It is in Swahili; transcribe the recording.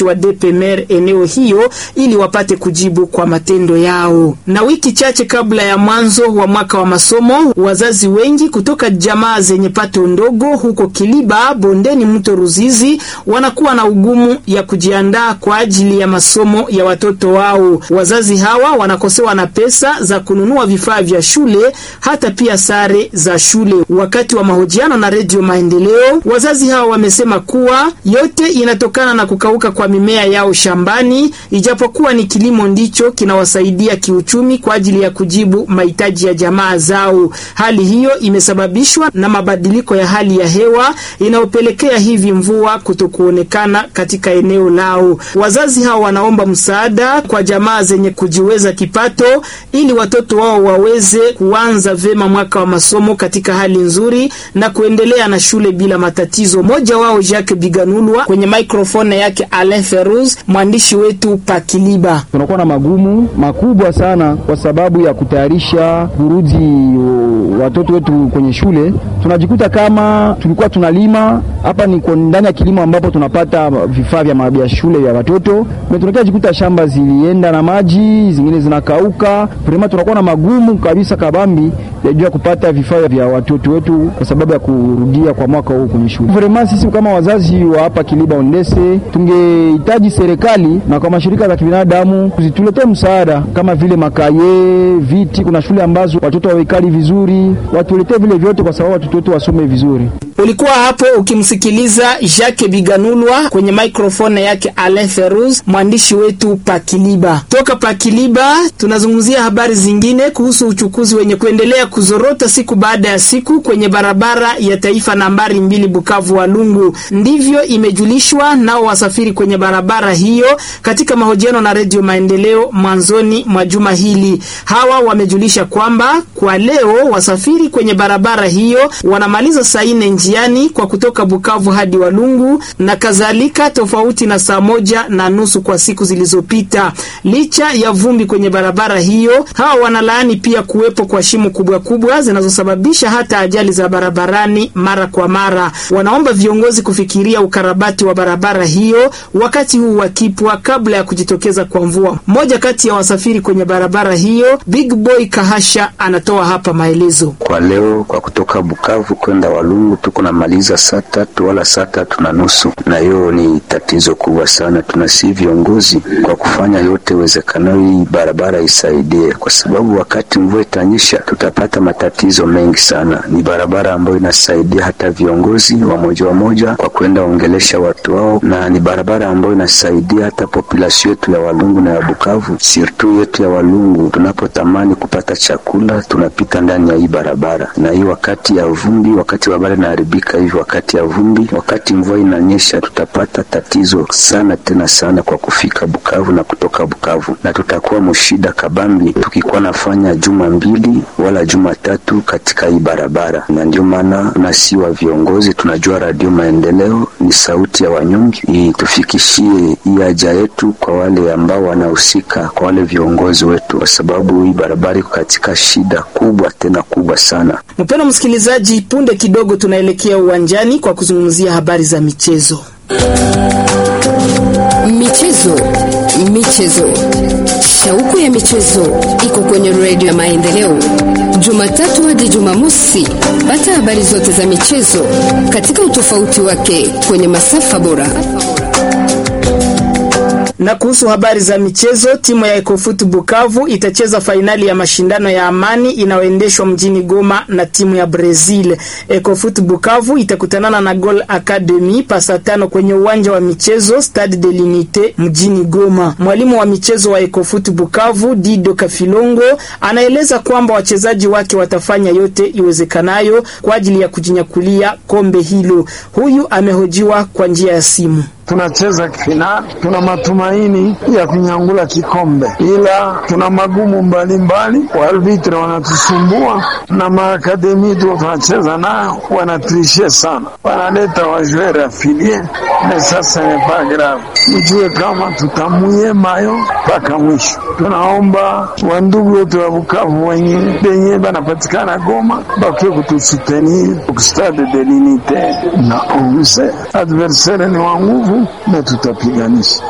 watumishi wa DPMR eneo hiyo ili wapate kujibu kwa matendo yao. Na wiki chache kabla ya mwanzo wa mwaka wa masomo, wazazi wengi kutoka jamaa zenye pato ndogo huko Kiliba bondeni mto Ruzizi wanakuwa na ugumu ya kujiandaa kwa ajili ya masomo ya watoto wao. Wazazi hawa wanakosewa na pesa za kununua vifaa vya shule hata pia sare za shule. Wakati wa mahojiano na Redio Maendeleo, wazazi hawa wamesema kuwa yote inatokana na kukauka kwa mimea yao shambani, ijapokuwa ni kilimo ndicho kinawasaidia kiuchumi kwa ajili ya kujibu mahitaji ya jamaa zao. Hali hiyo imesababishwa na mabadiliko ya hali ya hewa inayopelekea hivi mvua kutokuonekana katika eneo lao. Wazazi hao wanaomba msaada kwa jamaa zenye kujiweza kipato ili watoto wao waweze kuanza vema mwaka wa masomo katika hali nzuri na kuendelea na shule bila matatizo. Mmoja wao Jacques Biganulwa kwenye microphone yake Alain Feruz, mwandishi wetu Pakiliba. Tunakuwa na magumu makubwa sana kwa sababu ya kutayarisha kurudi watoto wetu kwenye shule. Tunajikuta kama tulikuwa tunalima hapa, ni ndani ya kilimo ambapo tunapata vifaa vya vya shule vya watoto, tunakia jikuta shamba zilienda na maji, zingine zinakauka. Vrema tunakuwa na magumu kabisa kabambi ya juu ya kupata vifaa vya watoto wetu kwa sababu ya kurudia kwa mwaka huu kwenye shule. Vrema sisi kama wazazi wa hapa Kiliba Ondese tungehitaji serikali na kwa mashirika za kibinadamu zituletee msaada kama vile makaye, viti. Kuna shule ambazo watoto hawekali vizuri, watuletee vile vyote kwa sababu watoto wetu wasome vizuri. Ulikuwa hapo ukimsikiliza Jacques Biganulwa kwenye microphone yake Alain Feruz, mwandishi wetu Pakiliba. Toka Pakiliba tunazungumzia habari zingine kuhusu uchukuzi wenye kuendelea kuzorota siku baada ya siku kwenye barabara ya taifa nambari mbili Bukavu Walungu. Ndivyo imejulishwa nao wasafiri kwenye barabara hiyo katika mahojiano na Redio Maendeleo mwanzoni mwa juma hili. Hawa wamejulisha kwamba kwa leo wasafiri kwenye barabara hiyo wanamaliza saa nne njiani kwa kutoka Bukavu hadi Walungu na kadhalika, tofauti na saa moja na nusu kwa siku zilizopita. Licha ya vumbi kwenye barabara hiyo, hawa wanalaani pia kuwepo kwa shimo kubwa kubwa zinazosababisha hata ajali za barabarani mara kwa mara. Wanaomba viongozi kufikiria ukarabati wa barabara hiyo wakati huu wakipwa kabla ya kujitokeza kwa mvua. Mmoja kati ya wasafiri kwenye barabara hiyo, Big Boy Kahasha, anatoa hapa maelezo. Kwa leo kwa kutoka Bukavu kwenda Walungu tuko na maliza saa tatu wala saa tatu na nusu, na hiyo ni tatizo kubwa sana. Tunasi viongozi kwa kufanya yote wezekanayo hii barabara isaidie, kwa sababu wakati mvua itanyesha tutapata matatizo mengi sana. Ni barabara ambayo inasaidia hata viongozi wamoja wamoja kwa kwenda ongelesha watu wao, na ni barabara ambayo inasaidia hata population yetu ya Walungu na ya Bukavu, sirtu yetu ya Walungu. Tunapotamani kupata chakula tunapita ndani ya hii barabara, na hii wakati ya vumbi, wakati barabara inaharibika hivi, wakati ya vumbi, wakati mvua inanyesha, tutapata tatizo sana tena sana kwa kufika Bukavu na kutoka Bukavu, na tutakuwa mshida kabambi tukikuwa nafanya juma mbili wala juma tatu katika hii barabara. Na ndio maana nasi wa viongozi tunajua Radio Maendeleo ni sauti ya wanyonge, tufikishie hii haja yetu kwa wale ambao wanahusika, kwa wale viongozi wetu, kwa sababu hii barabara iko katika shida kubwa tena kubwa sana. Mpendwa msikilizaji, punde kidogo tunaelekea uwanjani kwa kuzungumzia habari za michezo. Michezo, michezo, shauku ya michezo iko kwenye redio ya Maendeleo, Jumatatu hadi Jumamosi. Pata habari zote za michezo katika utofauti wake kwenye masafa bora. Na kuhusu habari za michezo, timu ya Ecofut Bukavu itacheza fainali ya mashindano ya amani inayoendeshwa mjini Goma na timu ya Brazil. Ecofut Bukavu itakutanana na Gol Academy pasa tano kwenye uwanja wa michezo Stade de l'Unite mjini Goma. Mwalimu wa michezo wa Ecofut Bukavu Dido Kafilongo anaeleza kwamba wachezaji wake watafanya yote iwezekanayo kwa ajili ya kujinyakulia kombe hilo. Huyu amehojiwa kwa njia ya simu. Tunacheza finali, tuna matumaini ya kunyangula kikombe, ila tuna magumu mbalimbali. Waarbitre wanatusumbua na maakademi tu tunacheza nayo wanatrishe sana, wanaleta wajuere afilie na sasa nepa grave. Mjue kama tutamuye mayo mpaka mwisho. Tunaomba wandugu wetu wa Bukavu wenye benye banapatikana Goma bakwe kutusutenir kustade de l'unite na onze adversaire ni wa nguvu na tutapiganisha.